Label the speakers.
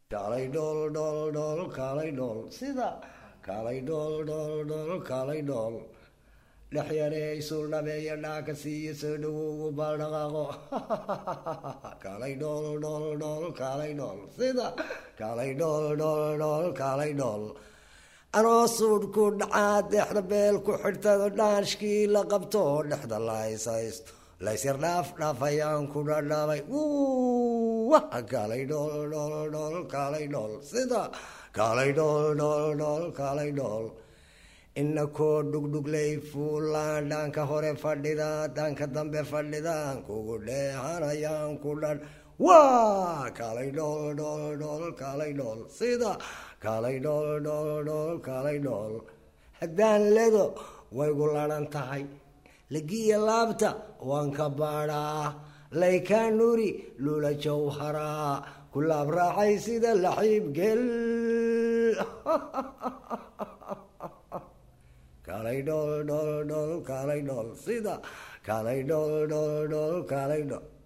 Speaker 1: kaalay dhool dhool dhool kaalay dhool sida kaalay dhool dhool dhool kaalay dhool dhex yarey suldhabeeya dhaaka siiyo soo dhawowgu baaldhaqaaqo kaalay dhool dhool dhool kaalay dhool sida kaalay dhool dhool dhool kaalay dhool anoo suudhku dhacaa dexda beel ku xidhtado dhaashkii la qabto dhexda laysaysto laysyar dhaaf dhaaf ayaan ku dhadhaabay kaalay dhool dhool dhool kaalay dhool sida kaalay dhool dhool dhool kaalay dhool ina koo dhugdhuglay fuulaan dhaanka hore fadhida dhaanka dambe fadhidaan kugu dheehanayaan ku dhan waa kaalay dhool dhool dhool kaalay dhool sida kaalay dhool dhool dhool kaalay dhool haddaan ledo waygu laran tahay lagiya laabta waan ka baadhaa laykaa nuri lula jawharaa ku laab raacay sida laxiib gel kaalay dhool dhool dhool kaalay dhool sida kaalay dhool dhool dhool kaalay dhool